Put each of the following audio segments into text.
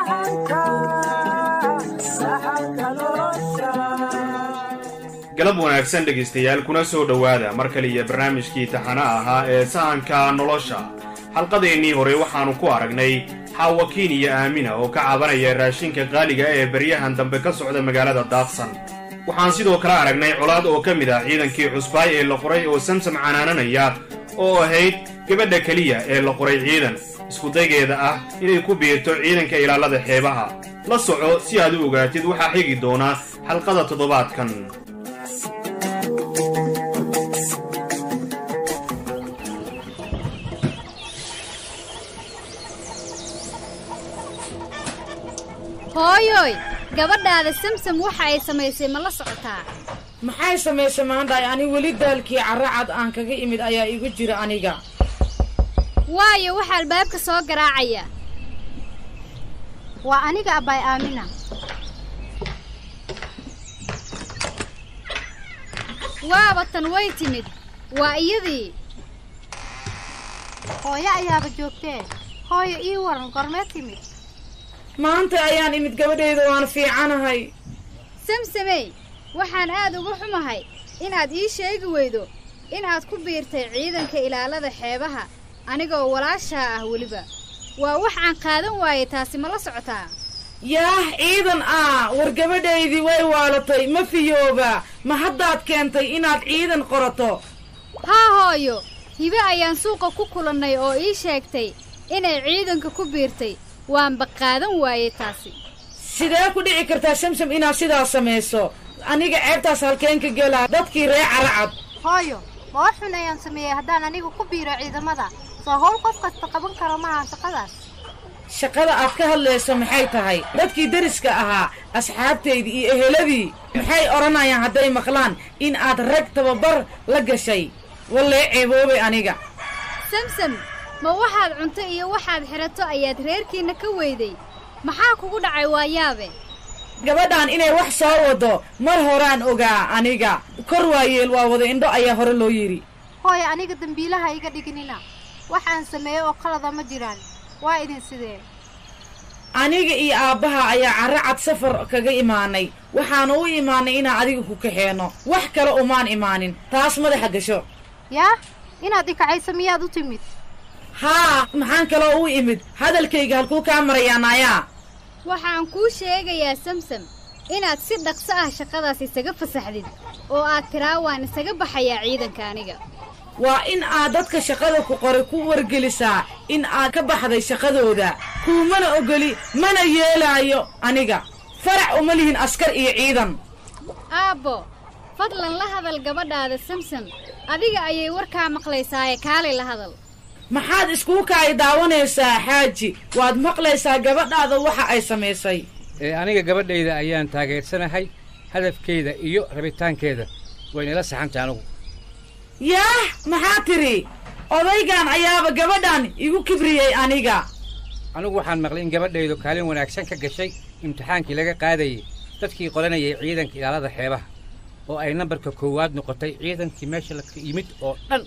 galab wanaagsan dhegaystayaal kuna soo dhowaada mar kale iyo barnaamijkii taxana ahaa ee sahanka nolosha xalqadeennii hore waxaannu ku aragnay xaawakiin iyo aamina oo ka cabanaya raashinka qaaliga ee baryahan dambe ka socda magaalada daaqsan waxaan sidoo kale aragnay colaad oo ka mid ah ciidankii cusbaay ee la qoray oo samsam canaananaya oo ahayd gabadha keliya ee la qoray ciidan iskudaygeeda ah inay ku biirto ciidanka ilaalada xeebaha la soco si aad u ogaatid waxaa xigi doona xalqada toddobaadkan hooyoy gabadhaada samsam waxa ay samaysay ma la socotaa maxay samaysay maandhaay ani weli daalkii carracad aan kaga imid ayaa igu jira aniga waayo waxa albaabka soo garaacaya waa aniga abbaay aamina waaba tan way timid waa iyadii hooyo ayaaba joogtee hooyo ii waran gormee timid maanta ayaan imid gabadhayda waan fiicanahay samsamey waxaan aad uga xumahay inaad ii sheegi weydo inaad ku biirtay ciidanka ilaalada xeebaha anigoo walaashaa ah weliba waa wax aan qaadan waayey taasi ma la socotaa yaah ciidan ah war gabadhaydii way waalatay ma fiyooba ma haddaad keentay inaad ciidan qorato haa hooyo hibe ayaan suuqa ku kulannay oo ii sheegtay inay ciidanka ku biirtay waanba qaadan waayey taasi sidee ku dhici kartaa samsam inaad sidaas samayso aniga ceebtaas halkeen ka gelaa dadkii ree caracad hooyo ma wax xun ayaan sameeyey haddaan anigu ku biiro ciidamada soo howl qof kasta qaban karo maaha shaqadaas shaqada aad ka hadlayso maxay tahay dadkii deriska ahaa asxaabtaydii iyo eheladii maxay odhanayaan hadday maqlaan in aad rag tababar la gashay wallee ceeboobay aniga samsam ma waxaad cunto iyo waxaad xidhato ayaad reerkiinna ka weyday maxaa kugu dhacay waa yaabe gabadhaan inay wax soo wado mar horaan ogaa aniga kor waayeel waa wada indho ayaa hore loo yidhi hooyo aniga dembiilaha iga dhiginina wax aan sameeyo oo qalada ma jiraan waa idin sidee aniga iyo aabbaha ayaa carracad safar kaga imaanay waxaanu u imaanay inaan adiga ku kaxeenno wax kale umaan imaanin taas madaxa gasho yaa inaad ikacaysa miyaad u timid haa maxaan kaloo u imid hadalkayga halkuu kaa marayaa naayaa waxaan kuu sheegayaa samsam inaad si dhaqso ah shaqadaas isaga fasaxdid oo aad tiraa waan isaga baxayaa ciidanka aniga waa in aad dadka shaqada ku qoray ku wargelisaa in aad ka baxday shaqadooda kuumana ogoli mana yeelaayo aniga farac uma lihin askar iyo ciidan aabbo fadlan la hadal gabadhaada samsam adiga ayay warkaa maqlaysaaye kaalay la hadal maxaad iskuu kaay daawanaysaa xaaji waad maqlaysaa gabadhaada waxa ay samaysay ee aniga gabadhayda ayaan taageersanahay hadafkeeda iyo rabitaankeeda waynala saxantay anugu yaah maxaa tidhi odaygan ayaaba gabadhan igu kibriyey aniga anugu waxaan maqlay in gabadhaydu kaalin wanaagsan ka gashay imtixaankii laga qaadayay dadkii qoranayay ciidanka ilaalada xeebaha oo ay nambarka koowaad noqotay ciidankii meesha la yimid oo dhan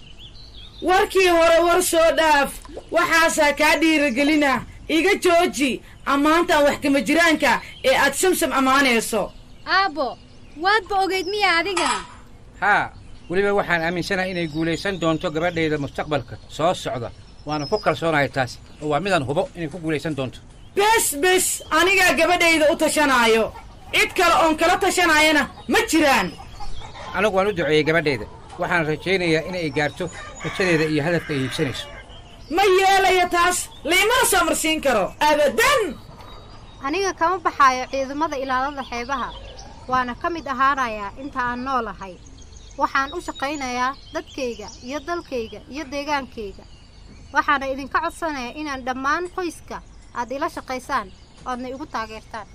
warkii hore war soo dhaaf waxaasaa kaa dhiiragelina iga jooji ammaantan wax kama jiraanka ee aad samsam ammaanayso aabbo waadba ogayd miya adigana haa weliba waxaan aaminsanahay inay guulaysan doonto gabadhayda mustaqbalka soo socda waana ku kalsoonahay taasi oo waa midaan hubo inay ku guulaysan doonto bes bes anigaa gabadhayda u tashanaayo cid kale oon kala tashanaayana ma jiraan anigu waan u duceeyey gabadhayda waxaan rajaynayaa inay gaarto rajadeeda iyo hadafka ay hiigsanayso ma yeelaya taas laymana soo marsiin karo abadan aniga kama baxaayo ciidamada ilaalada xeebaha waana ka mid ahaanayaa inta aan noolahay waxaan u shaqaynayaa dadkayga iyo dalkayga iyo deegaankayga waxaana idinka codsanayaa inaan dhammaan qoyska aad ila shaqaysaan oadna igu taageertaan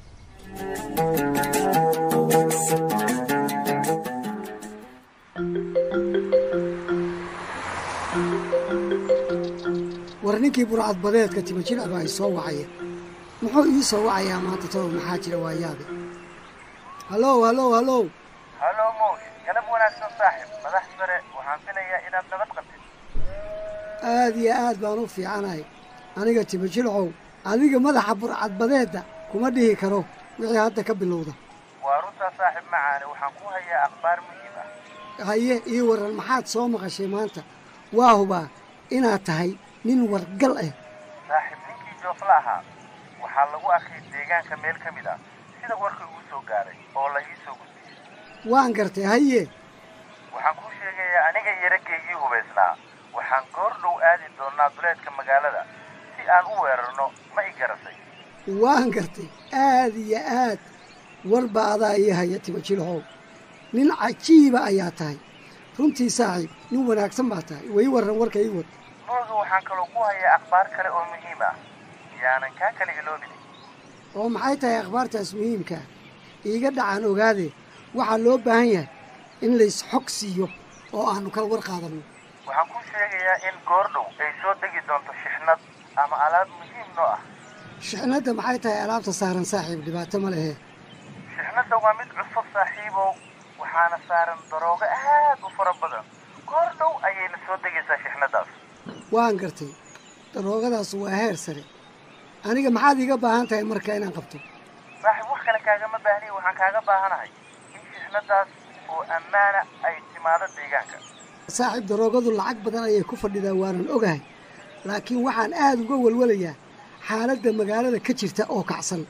war ninkii burcad badeedka timajilcba ay soo wacaya muxuu ii soo wacayaa maanta todob maxaa jira waa yaabe hallow hallow hallow hallo mowlid galab wanaagsan saaxib madax sare waxaan filayaa inaad nabad qabtid aad iyo aad baan u fiicanahay aniga timajilcow adiga madaxa burcadbadeedda kuma dhihi karo wixii hadda ka bilowda waa runtaa saaxiib macaane waxaan ku hayaa akhbaar muhiim ah haye ii warran maxaad soo maqashay maanta waa hubaa inaad tahay nin wargal ah saaxiib ninkii joofla ahaa waxaa lagu arkay deegaanka meel ka mid ah sida warka igu soo gaaray oo la ii soo gudbiyey waan gartay haye waxaan kuu sheegayaa aniga iyo raggaygii hubaysnaa waxaan goor dhow aadi doonnaa duleedka magaalada si aan u weerarno ma i garasay waan gartay aad iyo aad warba adaa ii haya timajilhow nin cajiiba ayaa tahay runtii saaxiib nin wanaagsan baa tahay way warran warka ii wad mooga waxaan kaloo ku hayaa akhbaar kale oo muhiim ah yaanan kaa kala iloobin oo maxay tahay akhbaartaas muhiimkaa iiga dhacaan ogaadee waxaa loo baahan yahay in lays xog siiyo oo aannu kala war qaadanno waxaan kuu sheegayaa in goor dhow ay soo degi doonto shixnad ama alaab muhiim noo ah shixnadda maxay tahay alaabta saaran saaxiib dhibaato ma lehe shixnadda waa mid cusub saaxiibow waxaana saaran daroogo aad u fara badan goor dhow ayayna soo degaysaa shixnaddaas waan gartay daroogadaas waa heer sare aniga maxaad iiga baahan tahay marka inaan qabto saaxiib wax kale kaagama baahniy waxaan kaaga baahanahay in shixnaddaas oo ammaana ay timaado deegaanka saaxiib daroogadu lacag badan ayay ku fadhidaa waanan ogahay laakiin waxaan aad uga walwalayaa xaaladda magaalada ka jirta oo kacsan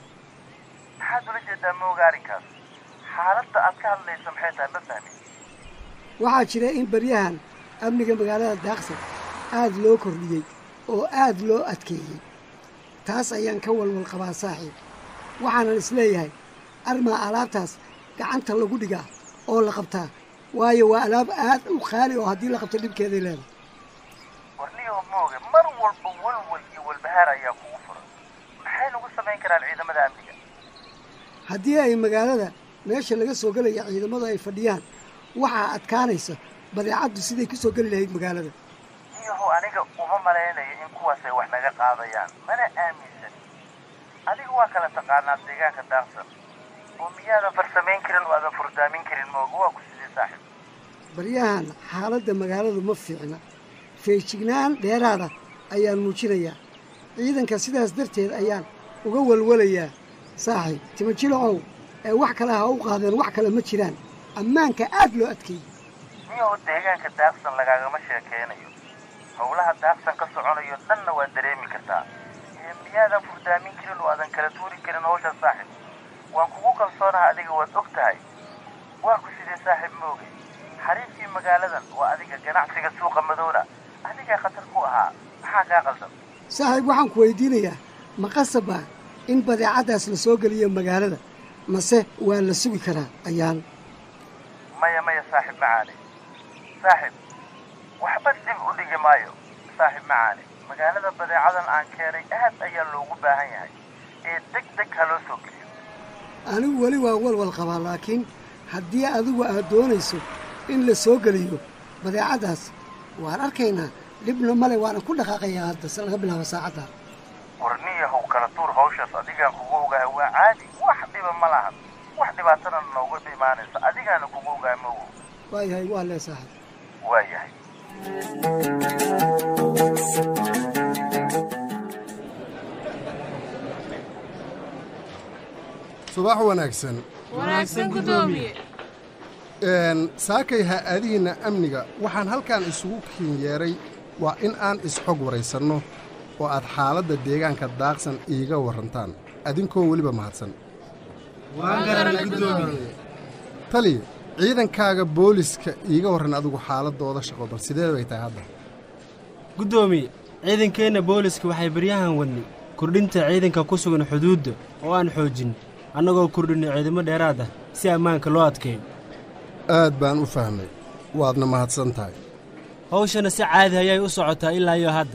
maxaad ula jeedaa mooga arrinkaas xaaladda aad ka hadlayso maxay tahay ma fahmin waxaa jira in baryahan amniga magaalada daaqsan aad loo kordhiyey oo aad loo adkeeyey taas ayaan ka walwal qabaa saaxiib waxaanan isleeyahay armaa alaabtaas gacanta lagu dhigaa oo la qabtaa waayo waa alaab aad u qaali oo haddii la qabto dhibkeeday leedahay warniyow mooge mar walba walwal iyo walbahaar ayaa kugu furan maxay nagu samayn karaan ciidamada amniga haddii ay magaalada meesha laga soo gelaya ciidamadu ay fadhiyaan waxaa adkaanaysa badeecaddu siday ku soo geli lahayd magaalada niyahow aniga uma malaynayo in kuwaas ay wax naga qaadayaan mana aaminsan adiga waa kala taqaanaa deegaanka daaqsan oo miyaadan farsamayn karin oo aadan furdaamin karin mooga waa ku sidee saaxiib baryahan xaaladda magaaladu ma fiicna feejignaan dheeraada ayaan muujinayaa ciidanka sidaas darteed ayaan uga walwalayaa saaxiib timajilacow ee wax kale ha u qaadeen wax kale ma jiraan ammaanka aad loo adkeeyey niyahow deegaanka daaqsan lagaagama sheekaynayo howlaha daaqsan ka soconayo dhanna waa dareemi kartaa ee miyaadan furdaamin karin oo aadan kala tuuri karin hawsha saaxiib waan kugu kalsoonaha adiga waad og tahay waa ku sidee saaxiib mooge xariifkii magaaladan waa adiga ganacsiga suuqa madowna adigaa khatar ku ahaa maxaa kaa qaldan saaxiib waxaan ku weydiinayaa ma qasabaa in badeecaddaas la soo geliyo magaalada mase waa la sugi karaa ayaan maya maya saaxiib macaane saaxiib waxba dib u dhigi maayo saaxiib macaane magaalada badeecadan aan keenay aad ayaa loogu baahan yahay ee deg deg ha loo soo geliyo anigu weli waa walwal qabaa laakiin haddii adigu aad doonayso in la soo geliyo badeecaddaas waan arkaynaa dhibna male waana ku dhaqaaqayaa hadda se laga bilaabo saacadda warniyahow kala tuur hawshaas adigaan kugu ogahay waa caadi wax dhiba ma lahan wax dhibaatana nooga imaanaysa adigaana kugu ogahay mawow waayahay waa lee saaxiib waa yahay subax wanaagsan wanaagsan guddoomiye saakay ha-aadihiinna amniga waxaan halkan isugu kiinyeeray waa in aan isxog waraysanno oo aad xaaladda deegaanka daaqsan iiga warrantaan adinkoon weliba mahadsan taliya ciidankaaga booliska iiga warran adigu xaaladdooda shaqo bal sidee bay tahay hadda guddoomiye ciidankeenna booliska waxay baryahan wadnay kordhinta ciidanka ku sugan xuduudda oo aan xoojin annagoo kordhinay ciidamo dheeraad ah si ammaanka loo adkeeyo aad baan u fahmay waadna mahadsan tahay hawshana si caadi ayay u socotaa ilaa iyo hadda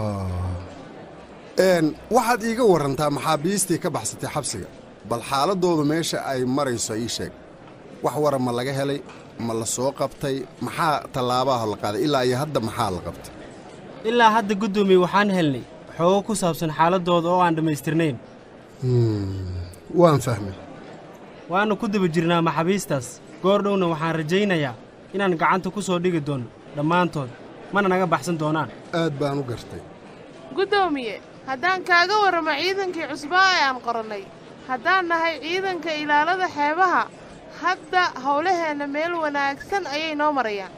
n waxaad iiga warrantaa maxaabiistii ka baxsatay xabsiga bal xaaladdoodu meesha ay marayso ii sheeg wax wara ma laga helay ma la soo qabtay maxaa tallaabaha la qaaday ilaa iyo hadda maxaa la qabtay ilaa hadda guddoomiye waxaan helnay xoogo ku saabsan xaaladdooda oo aan dhammaystirnayn waan fahmay waannu ku daba jirnaa maxaabiistaas goor dhowna waxaan rajaynayaa inaan gacanta ku soo dhigi doonno dhammaantood mana naga baxsan doonaan aad baan u gartay guddoomiye haddaan kaaga warramo ciidankii cusbaa ee aan qorannay haddaan nahay ciidanka ilaalada xeebaha hadda howlaheenna meel wanaagsan ayay noo marayaan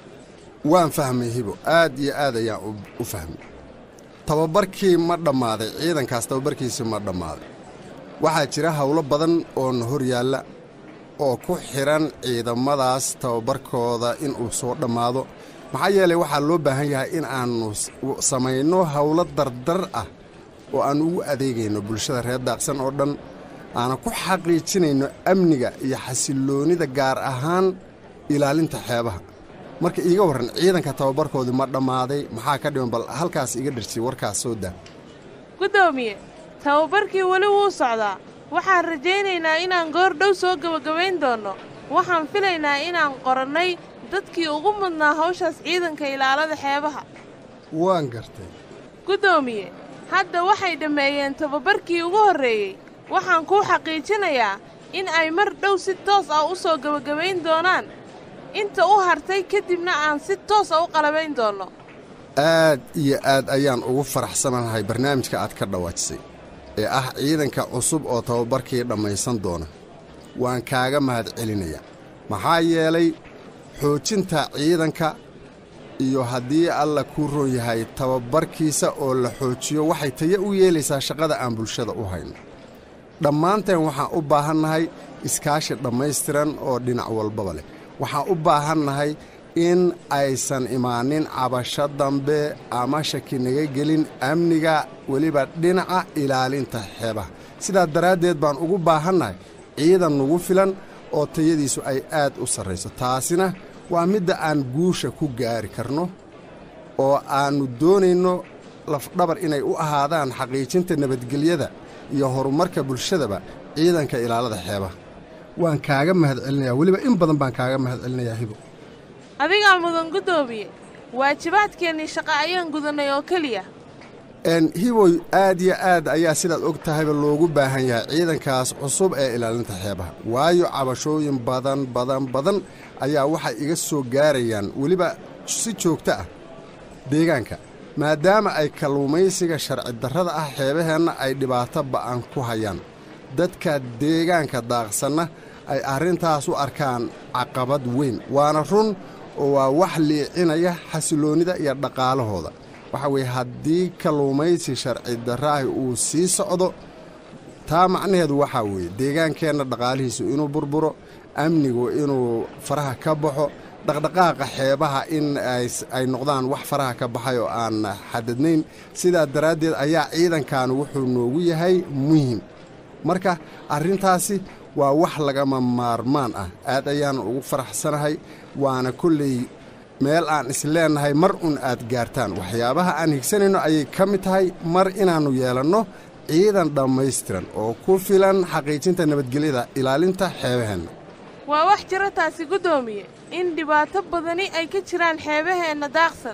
waan fahmay hibo aad iyo aad ayaan u- u fahmay tababarkii ma dhammaaday ciidankaas tababarkiisii ma dhammaaday waxaa jira howlo badan oo na hor yaalla oo ku xidhan ciidamadaas tababarkooda inuu soo dhammaado maxaa yeelay waxaa loo baahan yahay in aannu s- u- samayno howlo dardar ah oo aan ugu adeegayno bulshada reer daaqsan oo dhan aanan ku xaqiijinayno amniga iyo xasilloonnida gaar ahaan ilaalinta xeebaha marka iiga warran ciidanka tababarkoodii ma dhammaaday maxaa ka dhiman bal halkaas iga dhirsiy warkaas soo daa guddoomiye tababarkii weli wuu socdaa waxaan rajaynaynaa inaan goor dhow soo gebagabayn doonno waxaan filaynaa inaan qorannay dadkii ugu mudnaa hawshaas ciidanka ilaalada xeebaha waan gartay guddoomiye hadda waxay dhammeeyeen tababarkii ugu horreeyey waxaan kuu xaqiijinayaa in ay mar dhow si toos ah u soo gebagabayn doonaan inta u hartay kadibna aan si toos ah u qalabayn doonno aad iyo aad ayaan ugu faraxsanahay barnaamijka aad ka dhawaajisay ee ah ciidanka cusub oo tababarkii dhammaysan doona waan kaaga mahadcelinayaa maxaa yeelay xoojinta ciidanka iyo haddii alla kuu roon yahay tababarkiisa oo la xoojiyo waxay tayo u yeelaysaa shaqada aan bulshada u hayno dhammaanteen waxaan u baahannahay iskaashi dhammaystiran oo dhinac walbaba leh waxaan u baahannahay in aysan imaanin cabasho dambe ama shaki naga gelin amniga weliba dhinaca ilaalinta xeebaha sidaa daraaddeed baan ugu baahannahay ciidan nagu filan oo tayadiisu ay aad u sarrayso taasina waa midda aan guusha ku gaari karno oo aannu doonayno lafdhabar inay u ahaadaan xaqiijinta nabadgelyada iyo horumarka bulshadaba ciidanka ilaalada xeebaha waan kaaga mahadcelinayaa weliba in badan baan kaaga mahadcelinayaa hibo adigaa mudan guddoomiye waajibaadkeennii shaqa ayaan gudannay oo keliya n hiboy aad iyo aad ayaa sidaad og tahayba loogu baahan yahay ciidankaas cusub ee ilaalinta xeebaha waayo cabashooyin badan badan badan ayaa waxay iga soo gaarayaan weliba si joogto ah deegaanka maadaama ay kalluumaysiga sharci darrada ah xeebaheenna ay dhibaato ba'an ku hayaan dadka deegaanka daaqsanna ay arrintaas u arkaan caqabad weyn waana run oo waa wax liicinaya xasilloonnida iyo dhaqaalahooda waxa weeye haddii kalluumaysi sharci darraahi uu sii socdo taa macnaheedu waxaa weeye deegaankeenna dhaqaalihiisu inuu burburo amnigu inuu faraha ka baxo dhaqdhaqaaqa xeebaha in ay noqdaan wax faraha ka baxay oo aan xadadnayn sidaa daraaddeed ayaa ciidankan wuxuu noogu yahay muhim marka arrintaasi waa wax lagama maarmaan ah aad ayaan ugu faraxsanahay waana kolley meel aan isleennahay mar un aad gaartaan waxyaabaha aan higsanayno ayay ka mid tahay mar inaannu yeelanno ciidan dhammaystiran oo ku filan xaqiijinta nabadgelyada ilaalinta xeebaheenna waa wax jira taasi guddoomiye in dhibaato badani ay ka jiraan xeebaheenna daaqsan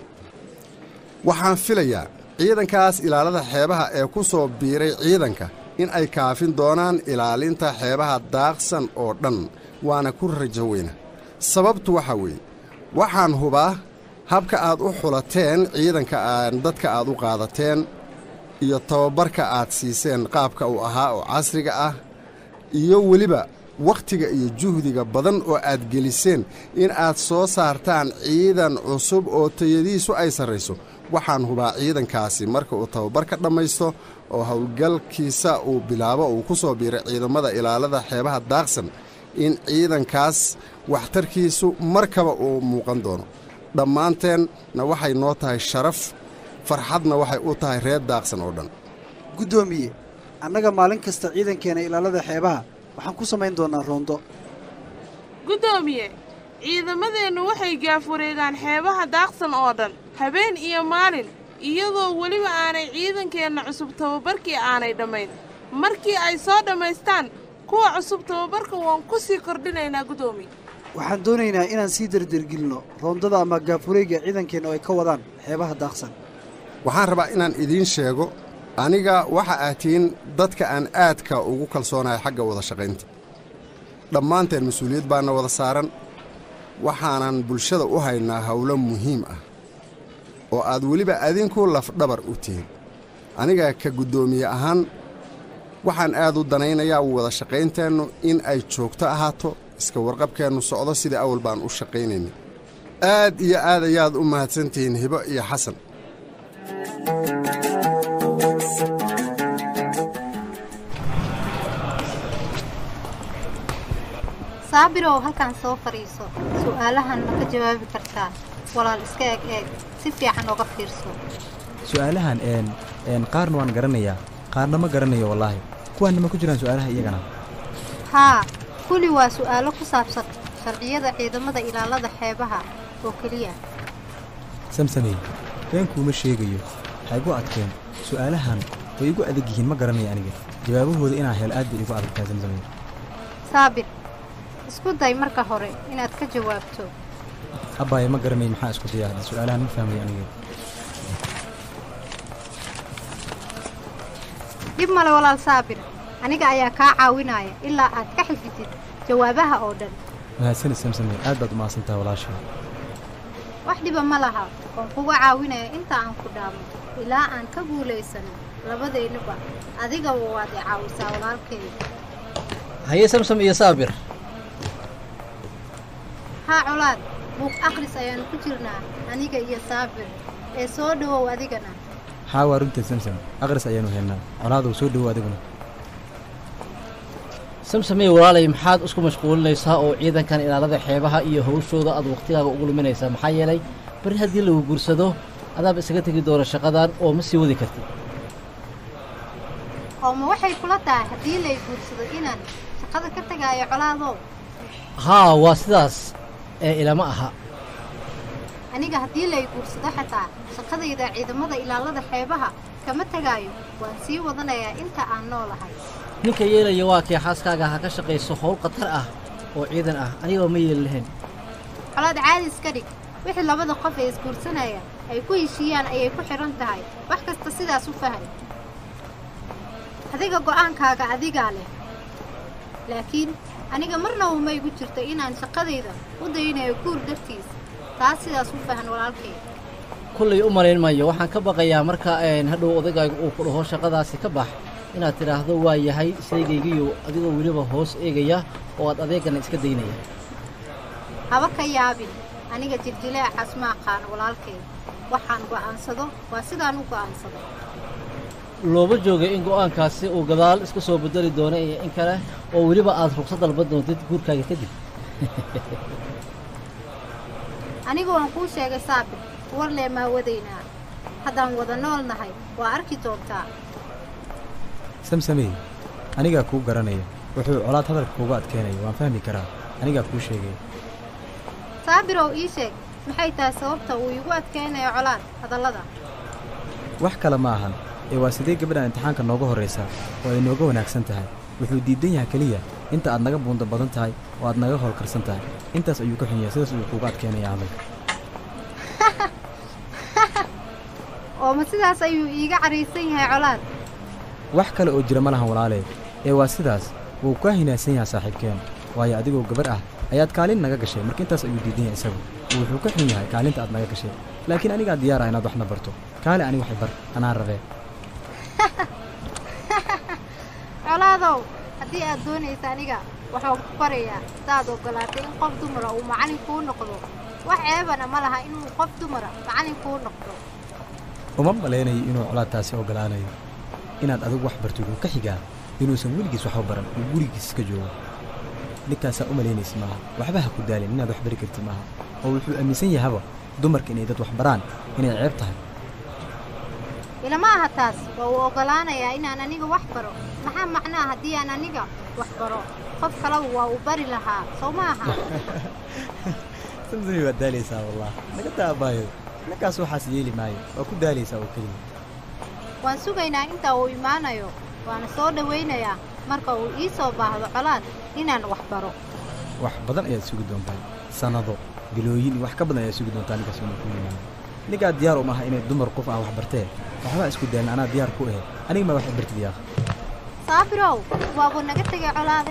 waxaan filayaa ciidankaas ilaalada xeebaha ee ku soo biiray ciidanka in ay kaafin doonaan ilaalinta xeebaha daaqsan oo dhan waana ku rajo weyna sababtu waxaa weeye waxaan hubaa habka aad u xulateen ciidanka aan dadka aad u qaadateen iyo tababarka aad siiseen qaabka uu ahaa oo casriga ah iyo weliba wakhtiga iyo juhdiga badan oo aad geliseen in aad soo saartaan ciidan cusub oo tayadiisu ay sarrayso waxaan hubaa ciidankaasi marka uu tababarka dhammaysto oo howlgalkiisa uu bilaabo uu ku soo biiray ciidamada ilaalada xeebaha daaqsan in ciidankaas waxtarkiisu markaba uu muuqan doono dhammaanteenna waxay noo tahay sharaf farxadna waxay u tahay reer daaqsan oo dhan guddoomiye annaga maalin kasta ciidankeena ilaalada xeebaha waxaan ku samayn doonnaa roondo guddoomiye ciidamadeennu waxay gaaf wareegaan xeebaha daaqsan oo dhan habeen iyo maalin iyadoo weliba aanay ciidankeenna cusub tababarkii aanay dhammayn markii ay soo dhammaystaan kuwa cusub tababarka waan ku sii kordhinaynaa guddoomiye waxaan doonaynaa inaan sii dardargelinno roondada ama gaafwareegga ciidankeenna oo ay ka wadaan xeebaha daaqsan waxaan rabaa inaan idiin sheego aniga waxa aad tihiin dadka aan aadka ugu kalsoonahay xagga wada shaqaynta dhammaanteen mas-uuliyad baana wada saaran waxaanan bulshada u haynaa howlo muhiim ah oo aad weliba adinku lafdhabar u tihiin aniga ka guddoomiye ahaan waxaan aad u danaynayaa wada shaqaynteennu in ay joogto ahaato iska warqabkeennu socdo sidai awal baan u shaqaynaynay aad iyo aad ayaad u mahadsantihiin hibo iyo xasan saabirow halkan soo fadhiiso su'aalahan ma ka jawaabi kartaa walaal iska eg eeg si fiican oga fiirso su'aalahan een een qaarna waan garanayaa qaarna ma garanayo wallaahi kuwaanna ma ku jiraan su'aalaha iyagana haa kuli waa su'aalo ku saabsan sharciyada ciidamada ilaalada xeebaha oo keliya samsamey beenkuuma sheegayo waxay igu adkeen su'aalahan way igu adag yihiin ma garanaya aniga jawaabahooda inaan helo aad bay igu adagtaa samsamey saabir isku day marka hore inaad ka jawaabto abbaaye ma garanay maxaa isku dayaa hadda su'aalahan ma fahmayo aniga dhib male walaal saabir aniga ayaa kaa caawinaya ilaa aad ka xifidid jawaabaha oo dhan mahadsanid samsamey aad baad u mahadsantaha walaashay wax dhiba ma laha waan kuga caawinaya inta aan ku dhaamo ilaa aan ka guulaysano labadaynuba adigaba waad i caawisaa walaalkayga haye samsam iyo saabir haa colaad buuq akhris ayaanu ku jirnaa aniga iyo saabir ee soo dhowow adigana haa waa runteed samsam aqris ayaanu haynaa colaadow soo dhowow adiguna samsamey walaalay maxaad isku mashquulinaysaa oo ciidankan ilaalada xeebaha iyo hawshooda aad wakhtigaaga ugu luminaysaa maxaa yeelay bari haddii lagu guursado adaaba isaga tegi doona shaqadan oo ma sii wadi kartid oo ma waxay kula tahay haddii lay guursado inaan shaqada ka tegaayo colaadow haa waa sidaas ee ilama aha aniga haddii lay guursado xataa shaqadayda ciidamada ilaalada xeebaha kama tegaayo waan sii wadanayaa inta aan noolahay ninka yeelaya waa kii xaaskaaga ha ka shaqayso howl khatar ah oo ciidan ah anigoo ma yeeli lahayn colaad caadi iska dhig wixii labada qof ee isguursanaya ay ku heshiiyaan ayay ku xidhan tahay wax kasta sidaas u fahan adiga go'aankaaga adigaa leh laakiin aniga marnaba ma igu jirto inaan shaqadayda u daynayo guur dartiis taas sidaas u fahan walaalkay kullay u malayn mayo waxaan ka baqayaa marka een hadhow odagayga uu ku dhaho shaqadaasi ka bax inaad tidhaahdo waa yahay shaygaygiyo adigoo weliba hoos eegaya oo aad adeegana iska daynaya haba ka yaabin aniga jiljileecaas ma aqaan walaalkay waxaan go'aansado waa sidaan u go'aansado looba joogay in go'aankaasi uu gadaal iska soo bedeli doono iyo in kale oo weliba aad ruqsad dalban doontid guurkaaga kadib anigu waan kuu sheegay saabir warlee maa wadaynaa haddaan wada nool nahay waa arki doontaa samsamey anigaa kuu garanaya wuxuu colaad hadalka kuuga adkeenaya waan fahmi karaa anigaa kuu sheegaya saabirow ii sheeg maxay tahay sababta uu iigu adkaynayo colaad hadallada wax kale ma ahan ee waa sidee gabadhan imtixaanka nooga horraysaa oo ay nooga wanaagsan tahay wuxuu diidan yahay keliya inta aad naga buunda badan tahay oo aad naga howlkarsan tahay intaas ayuu ka xun yahay sidaas ayuu kuuga adkeenaya hadalka oo ma sidaas ayuu iiga caraysan yahay colaad wax kale oo jira ma lahan walaalee ee waa sidaas wuu kaa hinaadsan yahay saaxiibkeen waayo adigoo gabar ah ayaad kaalin naga gashay marka intaas ayuu diidan yahay isagu oo wuxuu ka xun yahay kaalinta aad naga gashay laakiin anigaa diyaar ah inaad waxna barto kaale ani waxay bar anaa rabee colaadow haddii aad doonaysa aniga waxaan ku barayaa saaad oggolaatay in qof dumara uu macallin kuu noqdo wax ceebana ma laha inuu qof dumara macallin kuu noqdo uma malaynayo inuu colaadtaasi oggolaanayo inaad adigu wax barto wuxuu ka xigaa inuusan weligiis waxba baran uu gurigiis iska joogo ninkaasaa u malaynaysa maaha waxba ha ku daalin inaad wax bari kartid maaha oo wuxuu aaminsan yahaba dumarka inay dad wax baraan inay ceeb tahay ilama aha taas waa uu oggolaanayaa inaan aniga wax baro maxaa macnaa haddii aan aniga wax baro qof kaleba waa uu bari lahaa soo ma aha samsami waad daalaysaa wallah naga daabaayo ninkaas waxaas yeeli maayo waa ku daalaysaa oo keliya waan sugaynaa inta uu imaanayo waana soo dhowaynayaa marka uu ii soo baahdo colaad inaan wax baro wax badan ayaad sugi doontaa sannado bilooyin iyo wax ka badan ayaad sugi doontaa ninkaas inuu ku yimaado ninkaa diyaar uma aha inay dumar qof ah wax bartee waxbaa isku daalin anaa diyaar ku ahe aniga maa wax bartid yaaq saabirow waabuu naga tegay colaade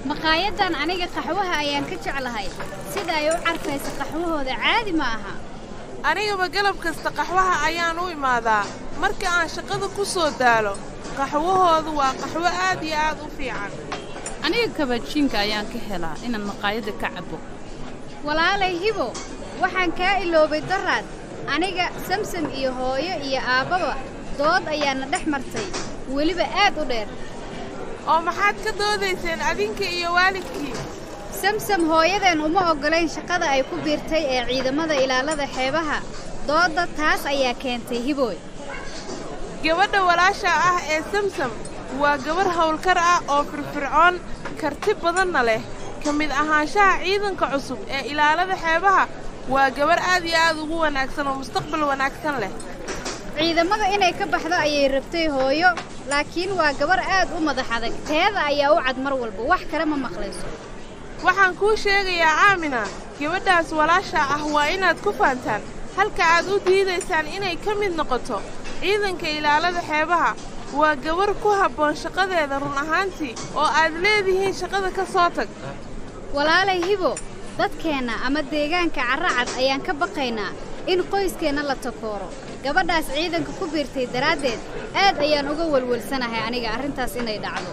maqaayadan aniga qaxwaha ayaan ka jeclahay sida ay u carfaysa qaxwahooda caadi ma aha anigaba galab kasta qaxwaha ayaan u imaadaa marka aan shaqada ku soo daalo qaxwahoodu waa qaxwo aad iyo aad u fiican aniga kabajiinka ayaan ka helaa inaan maqaayadda ka cabbo walaalay hibo waxaan kaa iloobay daraad aniga samsam iyo hooyo iyo aabbaba dood ayaana dhex martay weliba aad u dheer oo maxaad ka doodayseen adinka iyo waalidkii samsam hooyadeen uma oggolayn shaqada ay ku biirtay ee ciidamada ilaalada xeebaha doodda taas ayaa keentay hibooy gabadha walaasha ah ee samsam waa gabarh hawlkar ah oo firfircoon karti badanna leh ka mid ahaanshaha ciidanka cusub ee ilaalada xeebaha waa gabarh aad iyo aad ugu wanaagsan oo mustaqbal wanaagsan leh ciidamada inay ka baxdo ayay rabtay hooyo laakiin waa gabar aad u madax adag teeda ayaa u cad mar walba wax kale ma maqlayso waxaan kuu sheegayaa aamina gabadhaas walaasha ah waa inaad ku faantaan halka aad u diidaysaan inay ka mid noqoto ciidanka ilaalada xeebaha waa gabar ku habboon shaqadeeda run ahaantii oo aad leedihiin shaqada ka soo tag walaalay hibo dadkeenna ama deegaanka carracad ayaan ka baqaynaa in qoyskeenna la takooro gabadhaas ciidanka ku biirtay daraaddeed aad ayaan uga welwelsanahay aniga arrintaas inay dhacdo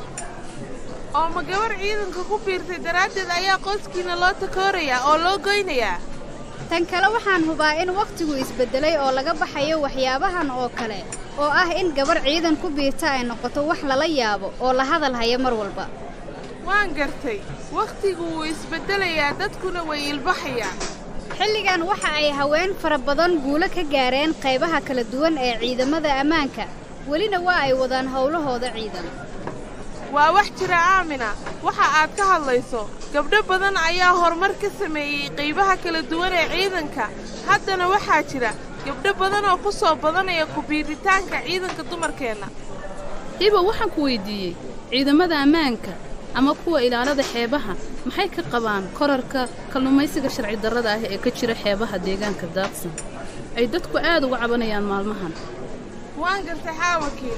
oo ma gabar ciidanka ku biirtay daraaddeed ayaa qoyskiina loo takoorayaa oo loo goynayaa tan kale waxaan hubaa in wakhtigu isbeddelay oo laga baxayo waxyaabahan oo kale oo ah in gabar ciidan ku biirta ay noqoto wax lala yaabo oo la hadal haya mar walba waan gartay wakhtigu wuu isbeddelayaa dadkuna way ilbaxayaan xilligan waxa ay haween fara badan guulo ka gaareen qaybaha kala duwan ee ciidamada ammaanka welina waa ay wadaan howlahooda ciidan waa wax jira aamina waxa aad ka hadlayso gabdho badan ayaa horumar ka sameeyey qaybaha kala duwan ee ciidanka haddana waxaa jira gabdho badan oo ku soo badanaya ku-biiritaanka ciidanka dumarkeenna hibo waxaan ku weyddiiyey ciidamada ammaanka ama kuwa ilaalada xeebaha maxay ka qabaan korarka kalluumaysiga sharci darrada ah ee ka jira xeebaha deegaanka daadsan ay dadku aad uga cabanayaan maalmahan waan gartay xaawakiin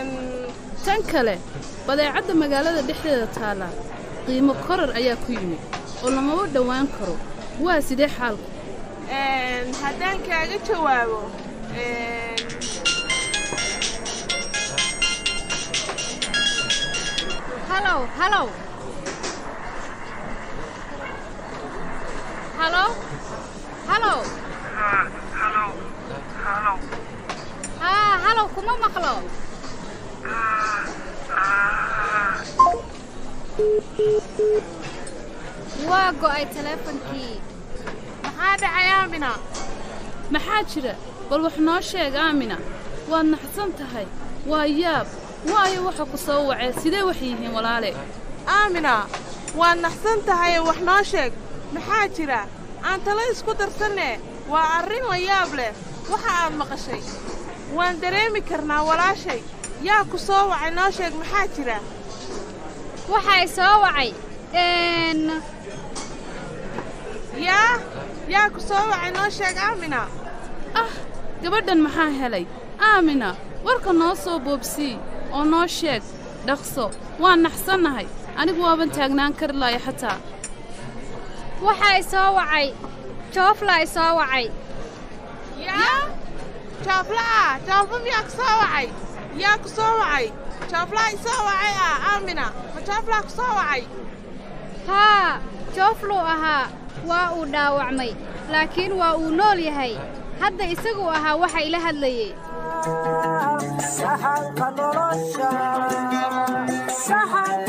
tan kale badeecadda magaalada dhexdeeda taallaa qiimo korar ayaa ku yimid oo lamaba dhowaan karo waa sidee xaalku haddaan kaaga jawaabo halow halow halo halow haa halow kuma maqlo waa go'ay teleefonkii maxaa dhacay aamina maxaa jira bal wax noo sheeg aamina waad naxsan tahay waa yaab waayo waxa ku soo wacee sidee wax yihiin walaale aamina waad naxsan tahaye wax noo sheeg maxaa jira aan talo isku darsannee waa arrin la yaab leh waxa aad maqashay waan dareemi karnaa walaashay yaa ku soo wacay noo sheeg maxaa jira waxay soo wacay yaa yaa ku soo wacay noo sheeg aamina ah gabadhan maxaa helay aamina warka noo soo boobsii oo noo sheeg dhaqso waan naxsannahay anigu waaban taagnaan kari laaya xataa waxay soo wacay jooflaa i soo wacay yaa jooflaa joofla miyaa ku soo wacay yaa ku soo wacay jooflaa i soo wacay ah aamina ma jooflaa ku soo wacay haa joofluu ahaa waa uu dhaawacmay laakiin waa uu nool yahay hadda isaguu ahaa waxa ila hadlayey saxanka nolosha